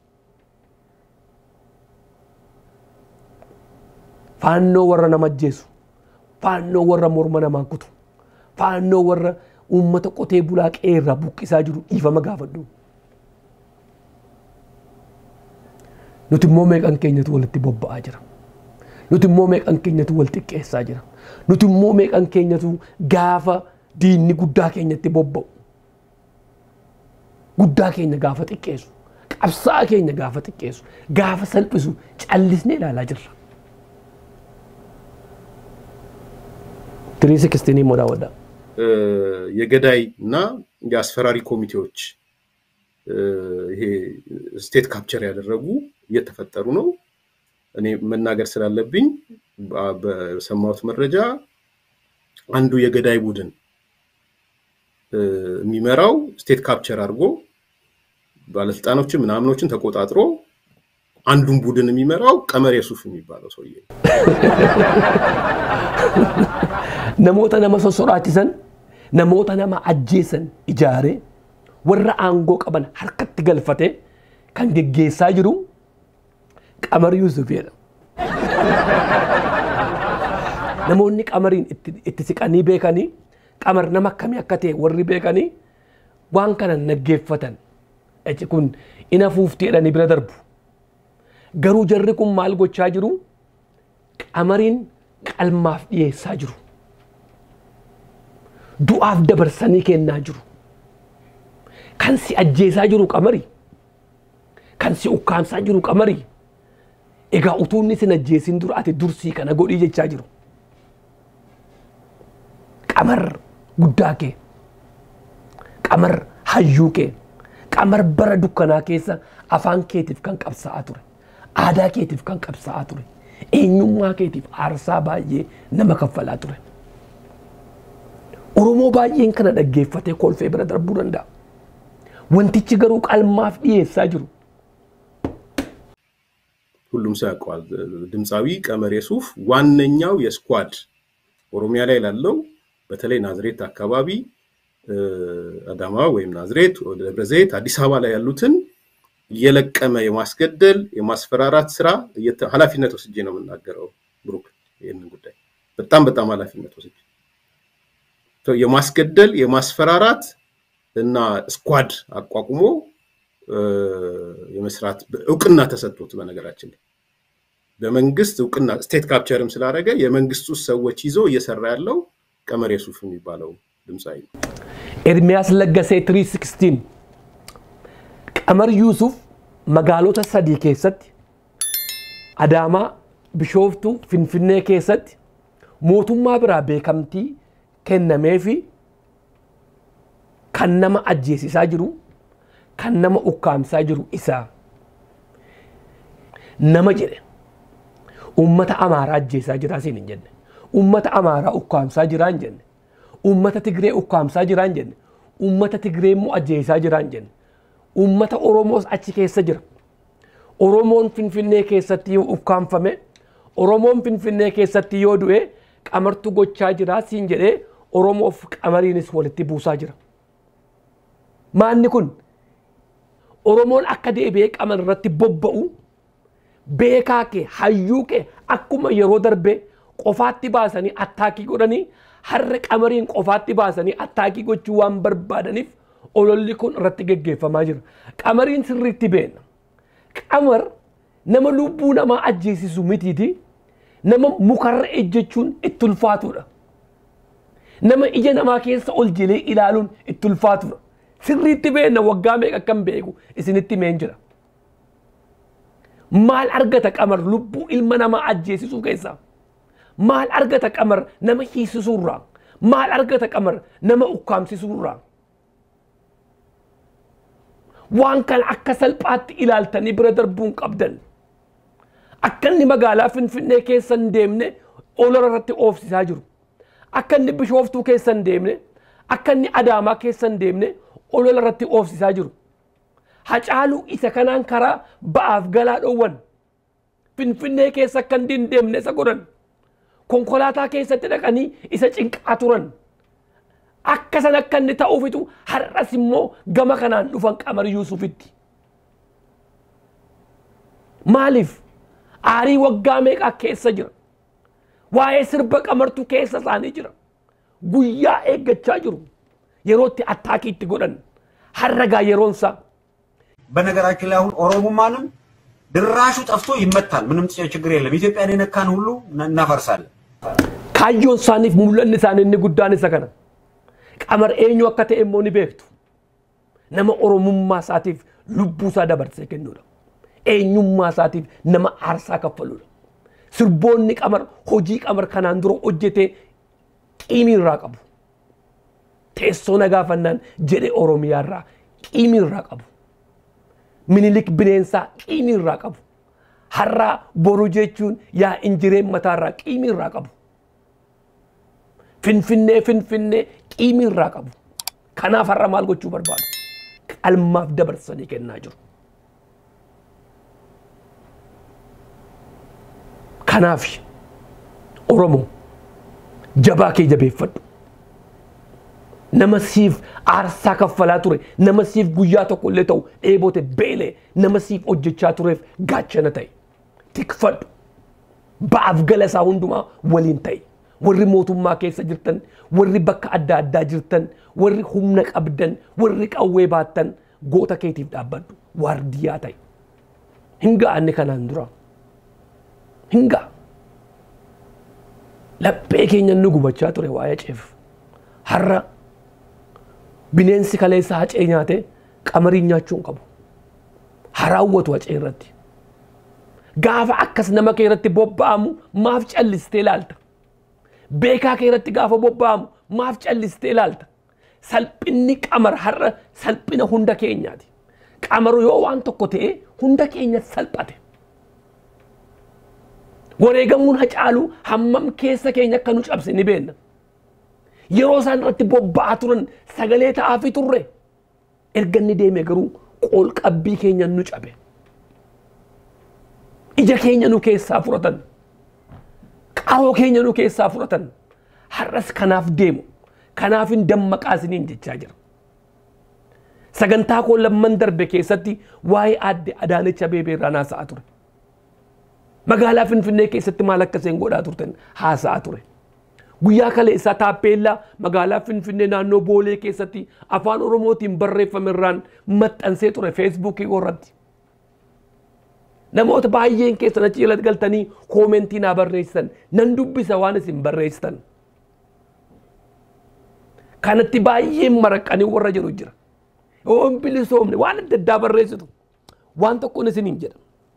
faannoo warra nama ajjeesu faannoo warra morma namaa kutu faannoo warra uummata qotee bulaa qeerraa buqqisaa jiru dhiifama gaafadhu. Nuti immoo meeqan keenyatu walitti bobba'aa jira. Nuti immoo meeqan keenyatu wal xiqqeessaa jira. Nuti immoo meeqan keenyatu gaafa diinni guddaa keenyatti bobba'u. Guddaa keenya gaafa xiqqeessu. Qabsaa'aa keenya gaafa xiqqeessu. Gaafa salphisu callisnee ilaalaa jirra. Tirii sikistinii moo daawwadhaa? የገዳይ እና የአስፈራሪ ኮሚቴዎች ይሄ ስቴት ካፕቸር ያደረጉ እየተፈጠሩ ነው። እኔ መናገር ስላለብኝ በ- በሰማሁት መረጃ አንዱ የገዳይ ቡድን እ፣ የሚመራው ስቴት ካፕቸር አድርጎ ባለስልጣኖችን ምናምኖችን ተቆጣጥሮ አንዱን ቡድን የሚመራው ቀመር የሱፍ የሚባለው ሰውዬ ነው። namoota nama sosoraachisan namoota nama ajjeesan ijaaree warra aangoo qaban harkatti galfatee kan geggeessaa jiru qamar Yuusufidha. Namoonni qamariin itti, itti siqanii beekanii qamar nama akkamii akka ta'e warri beekanii waan kana naggeeffatan. Eci kun ina fuuftii jedhanii bira darbu. Garuu jarri kun maal gochaa jiru? Qamariin qalmaaf dhiyeessaa jiru. Du'aaf dabarsanii kennaa jiru. Kan si ajjeesaa jiru qamari. Kan si ukkaamsaa jiru qamari. Egaa utuu inni sin ajjeesin dura ati dursii kana godhii jechaa jiru. Qamar guddaa kee. Qamar hayyuu kee. Qamar bara dukkanaa keessa afaan keetiif kan qabsaa'aa ture. Aadaa keetiif kan qabsaa'aa ture. Eenyummaa keetiif aarsaa baay'ee nama kaffalaa ture. Oromoo baay'een kana dhaggeeffatee kolfee bira darbuu danda'a. Wantichi garuu qalmaaf dhiyeessaa jiru. ሁሉም ሰው ያውቀዋል። ድምፃዊ ቀመር የሱፍ ዋነኛው የስኳድ ኦሮሚያ ላይ ላለው በተለይ ናዝሬት አካባቢ እ፣ አዳማ ወይም ናዝሬት፣ ወደ ደብረ ዘይት፣ አዲስ አበባ ላይ ያሉትን እየለቀመ የማስገደል የማስፈራራት ስራ እየተ- ኃላፊነት ወስጄ ነው የምናገረው። ብሩክ ይህንን ጉዳይ በጣም በጣም ኃላፊነት ወስጄ ሶ የማስገደል የማስፈራራት እና ስኳድ አቋቁሞ እ፣ የመስራት እውቅና ተሰጥቶት በነገራችን ላይ በመንግስት እውቅና ስቴት ካፕቸርም ስላደረገ የመንግስት ውስጥ ሰዎች ይዞ እየሰራ ያለው ቀመር የሱፍ የሚባለው ድምፃዊ ነው። Ermiyaas Laggasee 316 Qamar Yuusuf magaalota sadii keessatti Adaamaa, Bishooftuu, Finfinnee keessatti mootummaa biraa beekamtii kennamee fi kan nama ajjeesisaa jiru, kan nama ukkaamsaa jiru isaa. Nama jedhe ummata amaaraa ajjeesaa jiraa siin hin jenne. Ummata amaaraa ukkaamsaa jiraa hin jenne. Ummata Tigree ukkaamsaa jiraa hin jenne. Ummata Tigree immoo ajjeesaa jiraa hin jenne. Ummata Oromoos achi keessa jira. Oromoon Finfinnee keessatti yoo ukkaamfame, Oromoon Finfinnee keessatti yoo du'e qamartu gochaa jiraa siin jedhee Oromoof qamariinis walitti buusaa jira. Maanni kun Oromoon akka deebi'ee qamar irratti bobba'u beekaa kee hayyuu kee akkuma yeroo darbe qofaatti baasanii attaakii godhanii har'a qamariin qofaatti baasanii attaakii gochuu waan barbaadaniif ololli kun irratti geggeeffamaa jira. Qamariin sirriitti beena. Qamar nama lubbuu namaa ajjeesisu mitiiti. Nama mukarra ejjechuun itti ulfaatudha. Nama ija namaa keessa ol jilee ilaaluun itti ulfaatudha. Sirriitti beena waggaa meeqa akkam beeku isinitti meen jira. Maal argata qamar lubbuu ilma namaa ajjeesisuu keessaa? Maal argata qamar nama hiisisuurraa? Maal argata qamar nama ukkaamsisuurraa? Waan kana akka salphaatti ilaaltanii bira darbuun qabdan. Akka inni magaalaa Finfinnee keessa hin deemne olola irratti oofsisaa jiru. Akka inni Bishooftuu keessa hin deemne, akka inni Adaamaa keessa hin deemne olola irratti oofsisaa jiru. Hacaaluu isa kanaan karaa ba'aaf galaa dhoowwan. Finfinnee keessa akka inni hin deemne isa godhan. Konkolaataa keessatti dhaqanii isa cinqaa turan. Akka san akka inni ta'uufitu har'as immoo gama kanaan dhufan qamar Yuusufitti. Maaliif? Aarii waggaa meeqaa keessa jira? Waa'ee sirba qamartu keessa isaanii jira. Guyyaa eeggachaa jiru. Yerootti attaakii itti godhan. Harragaa yeroonsaa. በነገራችን ላይ አሁን ኦሮሞማንም ድራሹ ጠፍቶ ይመታል። ምንም ችግር የለም። ኢትዮጵያን የነካን ሁሉ እናፈርሳለን። Kaayyoon isaaniif mul'anni isaanii inni guddaan isa kana. Qamar eenyu akka ta'e immoo ni beektu. Nama oromummaa isaatiif lubbuu isaa dabarsee kennuudha. Eenyummaa isaatiif nama aarsaa kaffaluudha. Sirboonni qamar hojii qamar kanaan dura hojjetee qiimii irraa qabu. Teessoo nagaafannaan jedhe Oromiyaarraa qiimii irraa qabu. Minilik bineensaa qiimii irraa qabu. Har'aa boru jechuun yaa injireen mataarraa qiimii irraa qabu. Finfinnee finfinnee qiimii irraa qabu. Kanaaf har'a maal gochuu barbaadu? Qalmaaf dabarsanii kennaa jiru. Kanaaf Oromoo jabaa kee jabeeffadhu. Nama siif aarsaa kaffalaa ture, nama siif guyyaa tokko illee ta'u dheebote beelee, nama siif hojjechaa tureef gaachana ta'e. Tikfadhu. Ba'aaf gala isaa hundumaa waliin ta'e. Warri mootummaa keessa jirtan, warri bakka adda addaa jirtan, warri humna qabdan, warri qawwee baattan goota keetiif dhaabbadhu. Waardiyaa ta'e. Hin ga'anne kanaan dura. Hin ga'a. Laphee keenya nu gubachaa ture waa'ee ceef. Har'a bineensi kaleessa hacee nyaate qamariin nyaachuu hin qabu. Haraawwatu hacee irratti. Gaafa akkas nama kee irratti bobba'amu maaf callistee ilaalta. Beekaa kee irratti gaafa bobba'amu maaf callistee ilaalta. Salphinni qamar har'a salphina hunda keenyaati. Qamaru yoo waan tokko ta'e hunda keenya salphate. Wareegamuun hacaaluu hammam keessa keenya akka nu cabse ni beekna. Yeroo isaan irratti bobba'aa turan sagalee ta'aafi turre. Erga inni deeme garuu qoolqabbii keenya nu cabe. Ija keenya nu keessaa furatan. Qaroo keenya nu keessaa furatan. Har'as kanaaf deemu. Kanaaf hin dammaqaa isiniin jechaa jira. Sagantaa koo lamman darbe keessatti waa'ee aadde Adaanecha Abeebee irraa haasa'aa ture. Magaalaa Finfinnee keessatti maal akka isheen godhaa turtan haasa'aa ture. Guyyaa kaleessaa taappeellaa magaalaa Finfinnee naannoo Boolee keessatti afaan Oromootiin barreeffame irraan maxxansee ture Feesbuukii irratti. Namoota baay'een keessan achi jalatti galtanii koomentii naa barreessitan nan dubbisa waan isin barreessitan. Kanatti baay'een maraqqanii warra jiru jira. Yoo hin bilisoomne waan adda addaa barreessitu waan tokkoon isiniin jedha.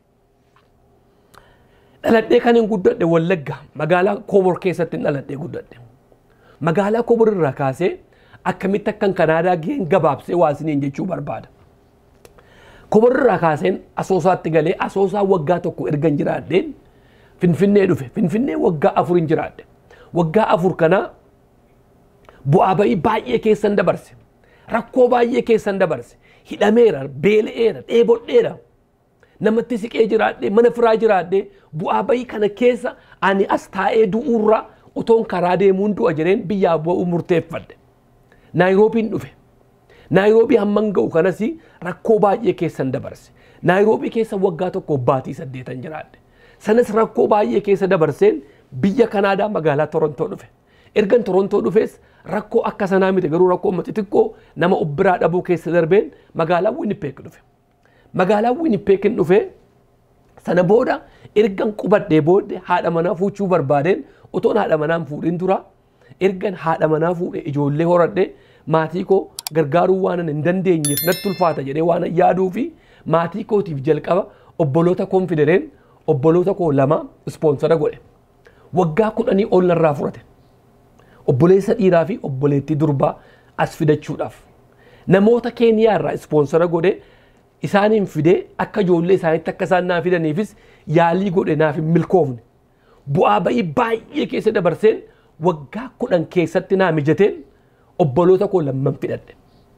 Dhaladhee kan hin guddadhe Wallagga magaalaa Kobor keessatti dhaladhee guddadhe. Magaalaa Kobor irraa kaasee akkamitti akkan Kanaadaa gaheen gabaabsee waa isiniin jechuu barbaada. Kobor irraa kaaseen asoosaatti galee asoosaa waggaa tokko erga hin jiraadheen Finfinnee dhufe. Finfinnee waggaa afur hin jiraadhe. Waggaa afur kanaa bu'aa ba'ii baay'ee keessan dabarse. Rakkoo baay'ee keessan dabarse. Hidhameera, beela'eera, dheebodheera. Namatti siqee jiraadhee, mana firaa jiraadhee bu'aa ba'ii kana keessa ani as taa'ee du'uurraa utoon karaa deemuun du'a jedheen biyyaa bu'uu murteeffadhe. Naayiroobiin dhufe. Naayiroobii hamman ga'u kanas rakkoo baay'ee keessan dabarse. Naayiroobii keessa waggaa tokko baatii saddeetan jiraadhe. Sanas rakkoo baay'ee keessa dabarseen biyya Kanaadaa magaalaa Torontoo dhufe. Ergan Torontoo dhufes rakkoo akka sanaa miti garuu rakkoo uummati xiqqoo nama of biraa dhabuu keessa darbeen magaalaa Winnipeg dhufe. Magaalaa Winnipeg dhufe sana booda ergan qubadhee booddee haadha manaa fuuchuu barbaadeen otoon haadha manaa hin fuudhin dura ergan haadha manaa fuudhe ijoollee horadhe maatii koo gargaaruu waan hin dandeenyeef natti ulfaata jedhee waan yaaduu fi maatii kootiif jalqaba obboloota konfidereen obboloota koo lama ispoonsara godhe. Waggaa kudhanii ol narraa furate. Obboleessa dhiiraa fi obboleettii durbaa as fidachuudhaaf. Namoota keeniyaa irraa ispoonsara godhe isaaniin fidee akka ijoollee isaaniitti akka isaan naa fidaniifis yaalii godhe naaf hin milkoofne. Bu'aa ba'ii baay'ee keessa dabarseen waggaa kudhan keessatti naa mijateen obboloota koo lamman fidadhe.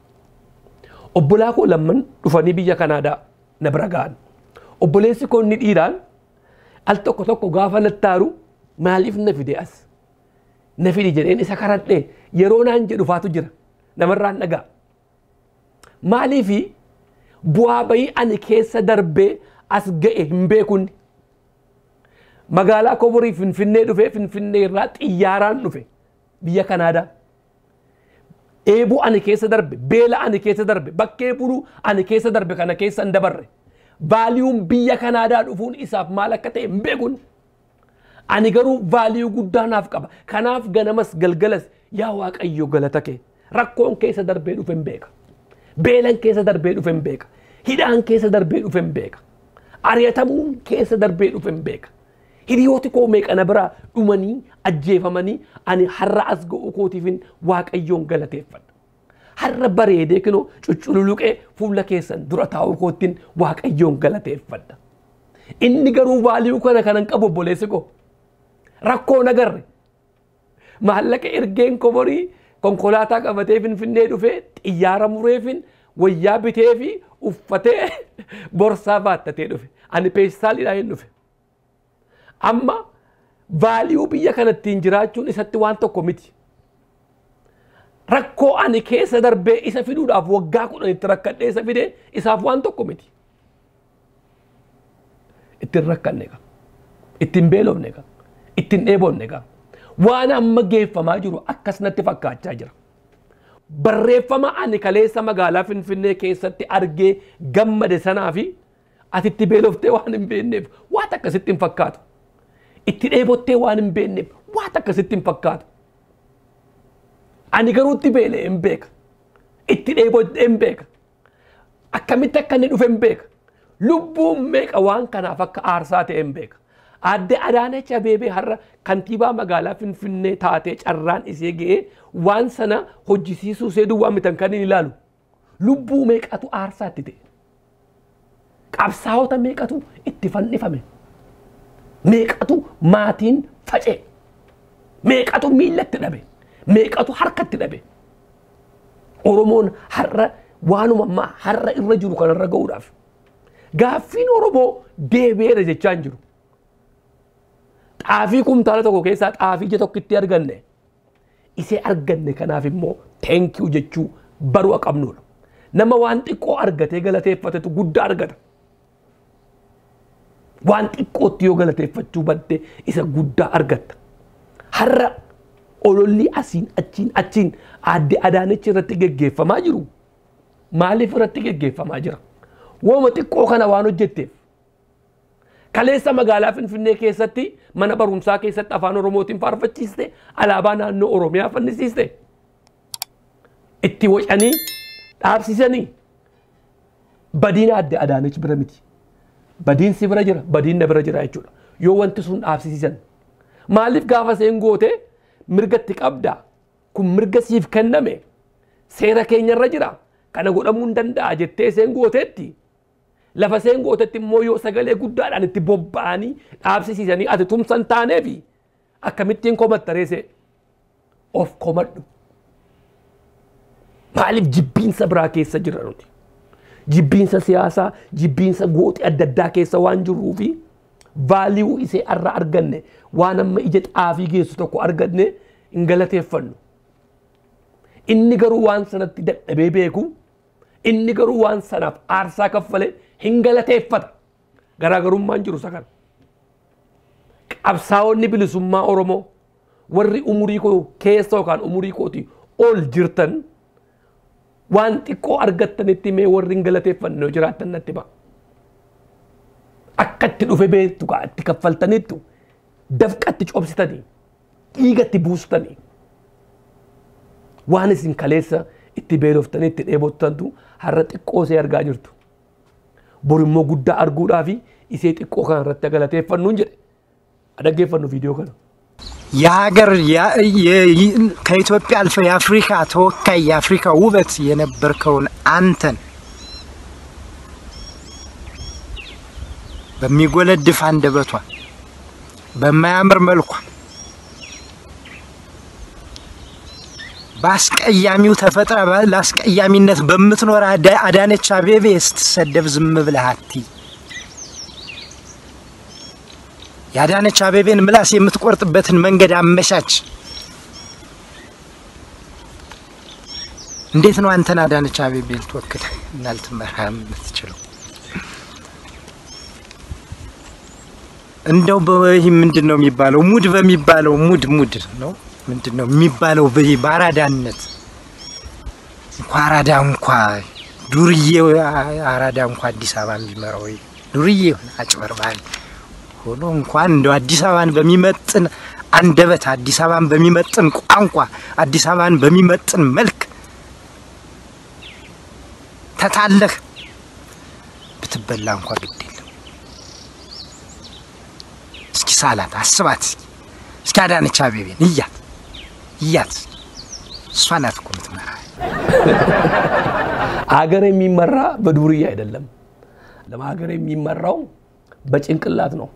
Obbolaa koo lamman dhufanii biyya Kanaadaa na bira ga'an. Obboleessi koo inni dhiiraan al tokko tokko gaafa nattaaru maaliif na fide as? Na fidi jedheen isa karadhee yeroo naan jedhu faatu jira namarraan dhagaa. Maaliifi bu'aa bayii ani keessa darbee as ga'e hin beekunni. Magaalaa Koborii Finfinnee dhufee Finfinnee irraa xiyyaaraan dhufe biyya Kanaadaa. Eebuu ani keessa darbe, beela ani keessa darbe, bakkee buluu ani keessa darbe kana keessa hin dabarre. Vaaliyuun biyya Kanaadaa dhufuun isaaf maal akka ta'e hin beekun. Ani garuu vaaliyuu guddaa naaf qaba. Kanaaf ganamas galgalas yaa Waaqayyo galata kee. Rakkoon keessa darbee dhufe hin beeka. Beelan keessa darbee dhufe hin beeka. Hidhaan keessa darbee dhufe hin beeka. Ari'atamuun keessa darbee dhufe hin beeka. hiriyooti koo meeqana biraa dhumanii ajjeefamanii ani har'a as ga'uu kootiifin waaqayyoon galateeffadha. Har'a bareedee kinoo cucculuqee fuula keessan dura taa'uu koottiin waaqayyoon galateeffadha. Inni garuu vaaliyuu kana kanan qabu obboleessi koo. Rakkoo nagarre. Maallaqa ergeen koborii konkolaataa qabatee finfinnee dhufee xiyyaara mureefin wayyaa bitee fi uffatee borsaa baattatee dhufe. Ani peestaaliidhaan hin dhufe. amma vaaliyuu biyya kanattiin jiraachuun isatti waan tokko miti. Rakkoo ani keessa darbee isa fiduudhaaf waggaa kudhan itti rakkadhee isa fidee isaaf waan tokko miti. Ittiin rakkanne qaba. Ittiin beelofne qaba. Ittiin dheebonne qaba. Waan amma geeffamaa jiru akkas natti fakkaachaa jira. Barreeffama ani kaleessa magaalaa Finfinnee keessatti argee gammade sanaa fi atitti beeloftee waan hin beekneef waan akkasitti hin fakkaatu. itti dheebottee waan hin beekneef waan akkasitti hin fakkaatu. Ani garuu itti beelee hin beeka. Itti dheebottee hin beeka. Akkamitti akka inni dhufe hin beeka. Lubbuun meeqa waan kanaaf akka aarsaa ta'e hin beeka. Aadde Adaanech Abeebee har'a kantiibaa magaalaa Finfinnee taatee carraan isee ga'ee waan sana hojjisiisuu isee duwwaa mitan kan hin ilaalu. Lubbuu meeqatu aarsaatti ta'e. Qabsaa'ota meeqatu itti fannifame. meeqatu maatiin facee meeqatu miillatti dhabe meeqatu harkatti dhabe oromoon har'a waanuma ammaa har'a irra jiru kanarra ga'uudhaaf gaaffiin oromoo deebi'eera jechaa hin jiru xaafii kumtaala tokko keessaa xaafii ija tokkitti arganne isee arganne kanaaf immoo teenkiyu jechuu baruu qabnudha nama waan xiqqoo argatee galateeffatetu guddaa argata. waan xiqqootti yoo galateeffachuu badde isa guddaa argatta. Har'a ololli asiin achiin achiin aadde Adaanechi irratti geggeeffamaa jiru. Maaliif irratti geggeeffamaa jira? Wooma xiqqoo kana waan hojjetteef. Kaleessa magaalaa Finfinnee keessatti mana barumsaa keessatti afaan Oromootiin faarfachiiste alaabaa naannoo Oromiyaa fannisiiste. Itti wocanii dhaabsisanii badiina aadde Adaanechi bira miti. badiin si bira jira badiin na bira jira jechuudha yoo wanti sun dhaabsisiisan maaliif gaafa seen goote mirgatti qabda kun mirga siif kenname seera keenyarra jira kana godhamuu hin danda'a jettee seen gooteetti lafa seen gootetti immoo yoo sagalee guddaadhaan itti bobba'anii dhaabsisiisanii ati tumsan taaneefi akkamittiin komattareese of komadhu maaliif jibbiinsa biraa keessa jira nuti. jibbiinsa siyaasaa, jibbiinsa gooxii adda addaa keessa waan jirruu fi vaaliyuu isee irraa arganne waan amma ija xaafii geessu tokko arganne hin galateeffannu. Inni garuu waan sanatti dadhabee beeku inni garuu waan sanaaf aarsaa kaffale hin galateeffata. Garaagarummaan jiru isa kana. Qabsaa'onni bilisummaa Oromoo warri umurii koo keessa yookaan umurii kooti ol jirtan waan xiqqoo argattanitti mee warri hin galateeffanne yoo jiraattan natti ba'a. Akka itti dhufe beektu kaa itti kaffaltanittu dafqatti cobsitanii dhiigatti buustanii waan isin kaleessa itti beeloftanii itti dheebottantu har'a xiqqoo isee argaa jirtu. Bor immoo guddaa arguudhaa fi isee xiqqoo kana irratti galateeffannuun jedhe. Dhaggeeffannu viidiyoo kana. የሀገር ያ- የ- ከኢትዮጵያ አልፈ የአፍሪካ ተወካይ የአፍሪካ ውበት የነበርከውን አንተን በሚጎለድፍ አንደበቷ በማያምር መልኳ በአስቀያሚው ተፈጥራ በ- ለአስቀያሚነት በምትኖር አዳ- አዳነች አቤቤ ስትሰደብ ዝም ብለህ አትይ። የአዳነች አቤቤን ምላስ የምትቆርጥበትን መንገድ አመቻች። እንዴት ነው አንተን አዳነች አቤቤ ልትወክል እና ልትመራ የምትችለው? እንደው በይህ ምንድን ነው የሚባለው? ሙድ በሚባለው ሙድ ሙድ ነው ምንድን ነው የሚባለው? በይህ በአራዳነት እንኳ አራዳ እንኳ ዱርዬ አራዳ እንኳ አዲስ አበባ የሚመራው ዱርዬ የሆነ አጭበርባሪ ሆኖ እንኳን እንደው አዲስ አበባን በሚመጥን አንደበት አዲስ አበባን በሚመጥን ቋንቋ አዲስ አበባን በሚመጥን መልክ ተታለህ ብትበላ እንኳ ግድ የለም። እስኪ ሳላት አስባት። እስኪ እስኪ አዳነች አቤቤን እያት እያት እሷ ናት እኮ የምትመራ። ሀገር የሚመራ በዱርዬ አይደለም። ለሀገር የሚመራው በጭንቅላት ነው።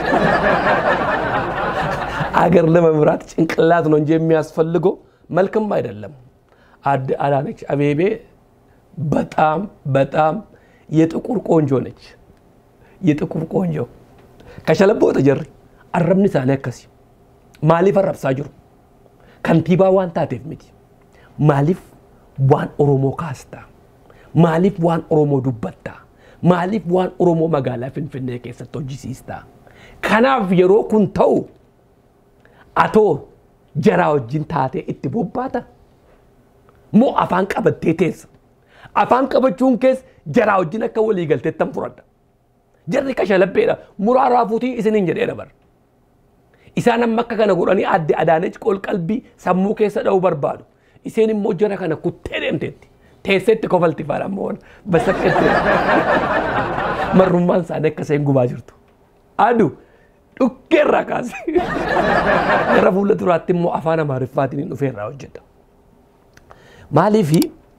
አገር ለመምራት ጭንቅላት ነው እንጂ የሚያስፈልገው መልክም አይደለም። አድ- አዳነች አቤቤ በጣም በጣም የጥቁር ቆንጆ ነች። የጥቁር ቆንጆ ከሸለቦ ተጀሪ አረብኒ ሳኔ አከሲ ማሊፍ አረብሳ ጅሩ ከንቲባ ዋን ታቴፍ ሚቲ ማሊፍ ዋን ኦሮሞ ካስታ ማሊፍ ዋን ኦሮሞ ዱበታ maaliif waan oromoo magaalaa finfinnee keessatti hojjisiista kanaaf yeroo kun ta'u atoo jaraa wajjin taatee itti bobbaata moo afaan qabattee teessa afaan qabachuun kees jaraa wajjin akka walii galteettan furadha jarri kashalabbeedha muraa raafuutii isiniin jedheera bar isaan amma akka kana godhanii adde adaanechi qolqalbii sammuu keessa dha'uu barbaadu iseen immoo jara kana kuttee deemteetti teesseetti kofalti faadha ammoo basakkeetti marrummaan isaanii akka isheen gubaa jirtu adu dhukkeerraa kaase gara fuula duraatti immoo afaan amaariffaatiin hin dhufeerraa hojjeta maaliifi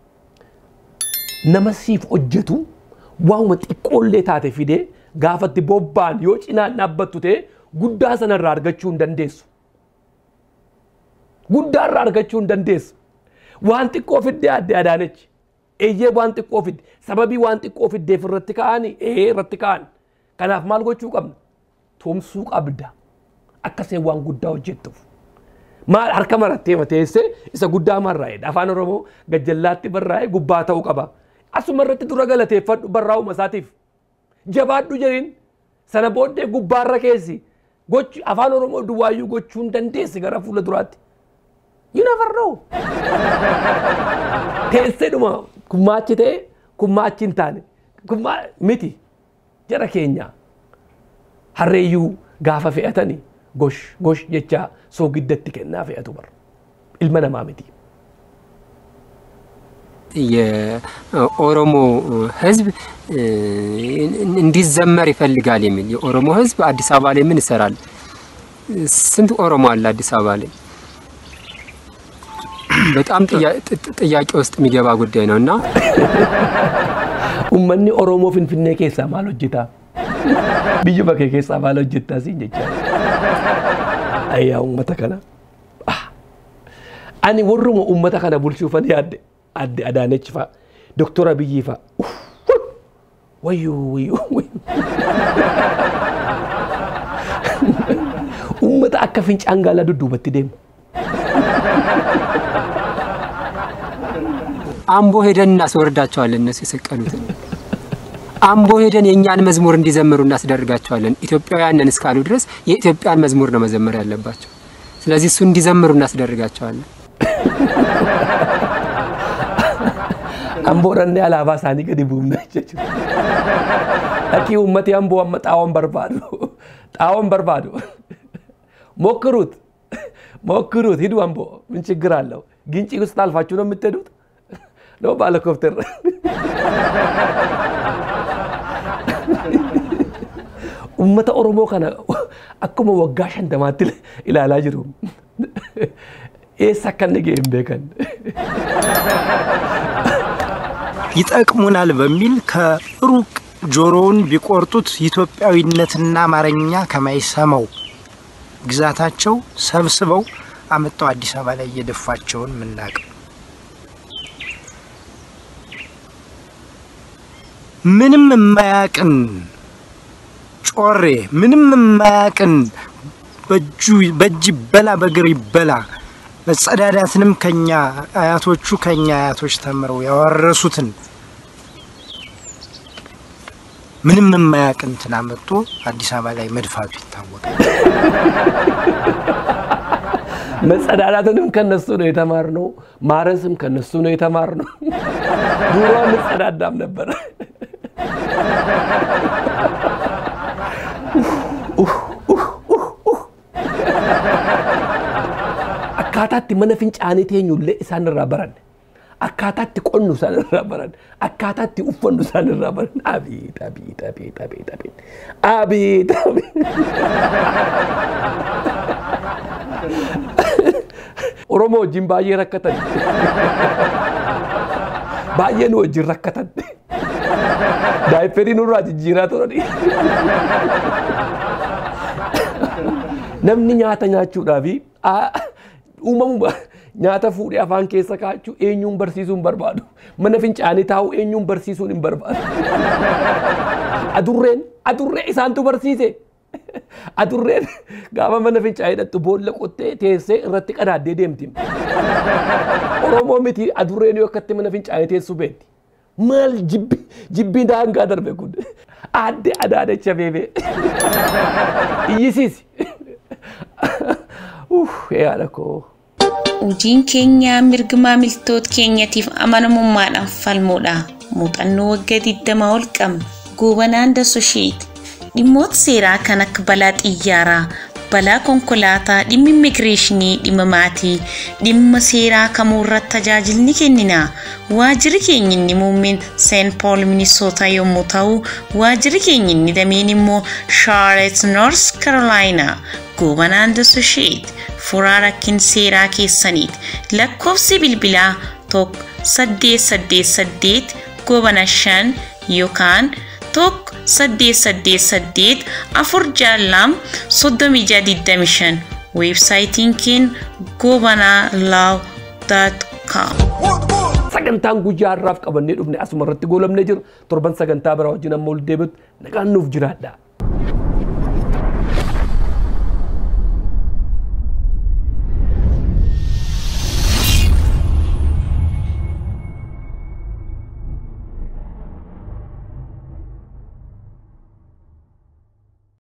nama siif hojjetu waanuma xiqqoollee taate fidee gaafatti bobba'an yoo cinaan dhaabbattu ta'e guddaa sanarraa argachuu hin dandeessu. Guddaa irraa argachuu hin dandeessu. Waan xiqqoo fiddee adde adaanechi. Eeyyee waan xiqqoo fidde sababii waan xiqqoo fiddeef irratti ka'anii ee irratti ka'an. Kanaaf maal gochuu qabna? Tumsuu qabda. Akkasee waan guddaa hojjettuuf. Maal harka marattee mateessee isa guddaa marraa'edha. Afaan Oromoo gajjallaatti barraa'ee gubbaa ta'uu qaba. Asuma irratti dura galateeffadhu barraa'uma isaatiif. Jabaadhu jedhin sana booddee gubbaarra keessi gochi afaan Oromoo duwwaayyuu gochuu hin dandeessi gara fuula duraatti. You never know. Teessee dhuma kummaachi ta'e kummaachi hin taane kummaa miti jara keenya harreeyyuu gaafa fe'atanii gosh gosh jecha soogiddatti kennaa fe'atu bara ilma namaa miti. የኦሮሞ ሕዝብ እንዲዘመር ይፈልጋል የሚል የኦሮሞ ሕዝብ አዲስ አበባ ላይ ምን ይሰራል? ስንት ኦሮሞ አለ አዲስ አበባ ላይ? በጣም ጥያቄ ውስጥ የሚገባ ጉዳይ ነው እና Uummanni Oromoo Finfinnee keessaa maal hojjetaa? Biyya bakkee keessaa maal hojjetaa siin jecha. Ayyaa uummata kana. Ah. Ani warruma uummata kana bulchuufan yaadde adde Adaanechi fa'a, Doktora Abiyyi fa'a. Uff, Wayyuu wayyuu wayyuu. Uummata akka fincaan gaalaa dudduubatti deemu. አምቦ ሄደን እናስወርዳቸዋለን። እነሱ የሰቀሉትን አምቦ ሄደን የእኛን መዝሙር እንዲዘምሩ እናስደርጋቸዋለን። ኢትዮጵያውያንን እስካሉ ድረስ የኢትዮጵያን መዝሙር ነው መዘመር ያለባቸው። ስለዚህ እሱ እንዲዘምሩ እናስደርጋቸዋለን። Amboodhannee alaabaa isaanii gadi buufna jechuudha. Dhaqii uummati amboo amma xaawon barbaadu. Xaawon barbaadu. ሞክሩት ሞክሩት፣ ሂዱ አምቦ፣ ምን ችግር አለው? ግንጪ ውስጥ አልፋችሁ ነው የምትሄዱት? ነው ባለኮፕተር uummata Oromoo kana akkuma waggaa shantamaatti ilaalaa jiru. Eessa akka inni ga'e hin beekan. ይጠቅሙናል በሚል ከሩቅ ጆሮውን ቢቆርጡት ኢትዮጵያዊነትና አማርኛ ከማይሰማው ግዛታቸው ሰብስበው አመጣው አዲስ አበባ ላይ እየደፋቸውን ምናቅ ምንም የማያቅን ጮሬ ምንም የማያቅን በእጁ በእጅ ይበላ በእግር ይበላ መጸዳዳትንም ከኛ አያቶቹ ከኛ አያቶች ተምረው ያወረሱትን ምንም የማያውቅ እንትን አመጡ አዲስ አበባ ላይ መድፋቱ ይታወቃል። መጸዳዳትንም ከነሱ ነው የተማርነው። ማረስም ከነሱ ነው የተማርነው። ድሮ እንጸዳዳም ነበር። akkaataatti mana fincaanii teenyullee isaan irraa baranne. Akkaataatti qonnu isaan irraa baranne. Akkaataatti uffannu isaan irraa baranne. Abiit abiit abiit abiit abiit. Abiit Oromoo wajjin baay'ee rakkatan. Baay'ee nu wajjin rakkatan. Daayipperii nurraa jijjiiraa turani. Namni nyaata nyaachuudhaafi uumamu nyaata fuudhee afaan keessa kaachuu eenyuun barsiisuun barbaadu. Mana fincaanii taa'u eenyuun barsiisuun hin barbaadu. Adurreen adurree isaantu barsiise. Adurreen gaafa mana fincaanii dhattu boolla qottee teessee irratti qadaaddee deemti. Oromoo miti adurreen yoo akkatti mana fincaanii teessu beekti. Maal jibbi jibbii daangaa darbe kun aadde adaadacha beebee. Iyyisiisi. Yaada koo. Hojiin keenya mirga maamiltoota keenyatiif amanamummaadhaan falmuudha. Muuxannoo waggaa 20 ol qabna. Goobanaan Dasosheet. Dhimmoota seeraa kan akka balaa xiyyaaraa, balaa konkolaataa, dhimma immigireeshinii, dhimma maatii, dhimma seeraa kamuu irratti tajaajilni kennina. Waajjirri keenya inni muummeen Seent Pool Minisootaa yommuu ta'u, waajjirri keenya inni dameen immoo Charlotte North Carolina. Goobanaan Dasosheet. furaa rakkin seeraa keessaniiti. Lakkoofsi bilbilaa tokko saddeet saddeet saddeet goobana shan yookaan tokko saddeet saddeet saddeet afur jaallam soddomii jaha digdami shan weebsaayitiin keenya goobanaa laaw daat kaam. Sagantaan guyyaa har'aaf qabannee dhufne asuma irratti goolabnee jiru torban sagantaa biraa wajjin amma ol deebi'utti nagaan nuuf jiraadha.